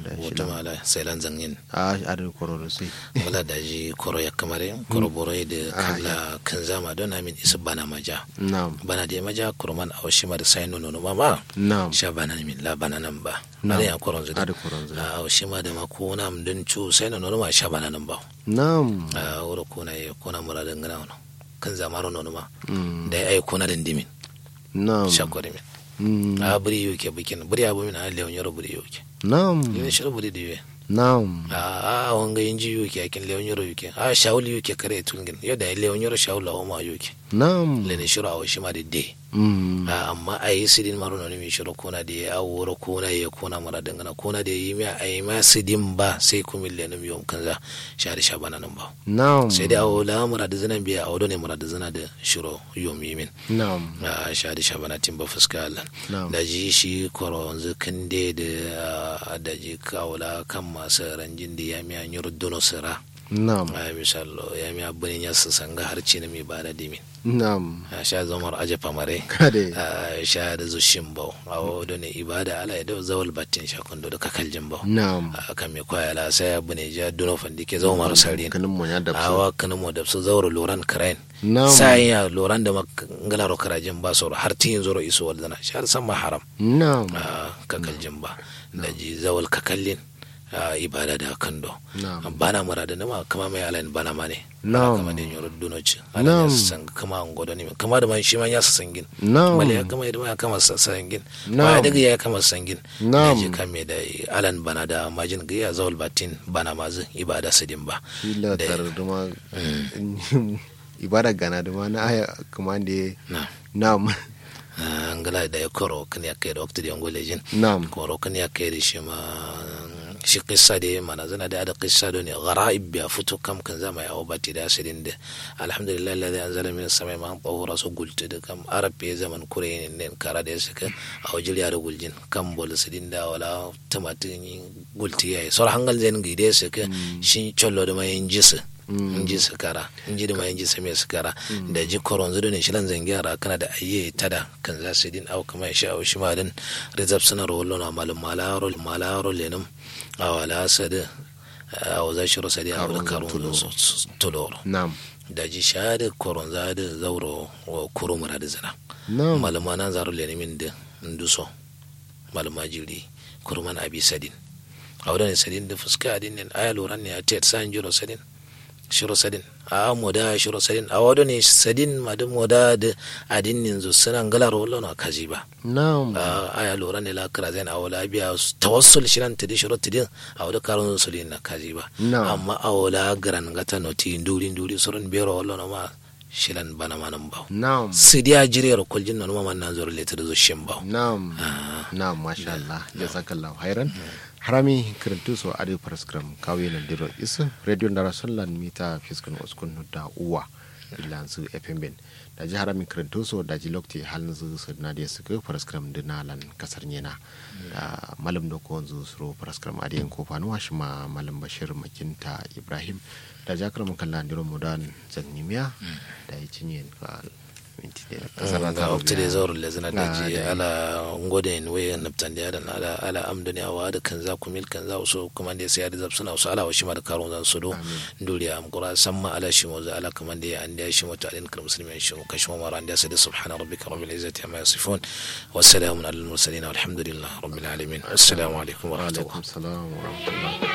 da shi wata mala sai lan zangin a adin kororo sai wala da ji koro ya kamare koro borai da kala kan zama don amin isa bana maja na'am bana da maja kurman a washi ma da sai nono no mama na'am sha bana min la bana nan ba Na'am. ada ya koron zuda Ada koron zuda. a washi ma da ma ko na mun cu sai nono ma sha bana nan ba na'am a wuro ko na ya ko na muradin gana wono kan zamaro nono ma Mm. da ya ai ko na dindimin na'am sha kore min Mm. a buri yuke bikin buri abu min a leon yoro buri yuke na'am yin shirin buri da yuke na'am a a wanga yin ji yuke akin leon yoro yuke a shawul yuke kare tungin yadda ya leon yoro shawul lawa ma yuke na'am lene shiro a washi ma da de Mm. a amma a yi sidin maro na mi shiro kona da ya wuro kona ya kona mara dangana kona da yi mi a yi ma sidin ba sai kuma lene mi yom kanza shari shabana nan ba na'am sai da awo la mura da zana biya awo ne mura da zana da shiro yom yi min na'am a shadi shabana timba fuska Allah Na'am. da ji shi koro yanzu kan de da ah, da ji kawula kan masu ranjin da ya miya nyuru dono sira na'am a misalo ya miya bunin ya su sanga harci na mi ba da dimin na'am a sha zomar aje famare kade a sha da zushin bau a wado ne ibada ala da zawal batin sha kundo da kakaljin bau na'am a kan mi kwaya la sai ya bune ja dono fandi ke zomar sarin kanin mu ya da awa kanin mo da su zauro loran karain na'am sai ya loran da ngalaro karajin ba soro har tin zoro iso waldana shar san ma haram na'am a kakaljin ba da ji zawal kakallin a ibada da kando na'am bana murada nama kama mai alain bana ma ne Na'am. kama da yoro dunoci Na'am. alain ya san kama an godo ne kama da man shi man ya sa sangin na'am bale ya kama da ya kama sa sangin Na'am. ba daga ya kama sangin Na'am. da ji kame da alan bana da majin ga ya zawal batin bana mazu ibada sidin ba ila da- tar duma ibada gana duma na aya kuma da na na'am an gala da ya koro kan ya kai da wakti da yango lejin na'am koro kan ya kai da shi ma shi kissa da mana zana da ada kissa da ne ghara'ib ya fito kam kan zama ya obati da asirin da alhamdulillah alladhi anzala min as-samai ma'an tahura so gulti da kam arab ya zaman kure ne ne kara da suka a wajil ya da guljin kam bol sidin da wala tumatin gulti yayi sor hangal zen gi da suka shi chollo da mai jisa inji su kara inji da ma inji same su kara da ji koron zudu ne shilan zangyara kana da ayye tada kan za su din au kama shi au shi ma din rizab suna rollo na malum malaro malaro lenum a wala sadu a waza shi rosadi a wani karun tuloro na'am da ji sha da koron za da zauro wa kuro mura da zina na'am maluma nan zaro lenimin da nduso maluma jiri kurman abi sadin a wadda ne sadin da fuska adin ne aya loran ne a tet san jiro sadin shiro sadin a moda shiro sadin a wadda ne sadin madu moda da adin ne zo suna ngalar wallo na kaji ba na'am a aya loran ne la kira zai na wala biya tawassul shiran tidi shiro tidin a wadda karun sulin na kaji ba Na'am. amma a wala garan gata noti nduri nduri surun bero wallo na ma shilan bana manan ba na'am sidiya jiriyar kuljin na numa na zuwa letar zo shin ba na'am na'am masha Allah jazakallahu khairan harami kirintu so adi paraskram kawe na diro isu radio ndara sollan mita fiskun uskun da uwa ilansu fm ben da ji harami kirintu so da ji lokti halin zu su na dia suka paraskram dina lan kasar nyena da malam do ko zu suro paraskram adi en ko fanu ma malam bashir makinta ibrahim da jakar mun kallon diro mudan zannimiya da yi cinye ka minti da kasar ga wakti da zaur le zana da ji Ah, ala ngode en we naptan da dan ala ala amdani awa da kan za ku mil kan za so kuma da sai da zabsuna so ala washi ma da karun zan so do duri am qura samma ala shi mo za ala kuma da an da shi mo ta alin kar muslimin shi mo kashi mo mara an da sai da subhana rabbika rabbil izzati amma yasifun wassalamu alal mursalin walhamdulillahi rabbil alamin assalamu alaikum wa rahmatullahi alaikum salam wa rahmatullah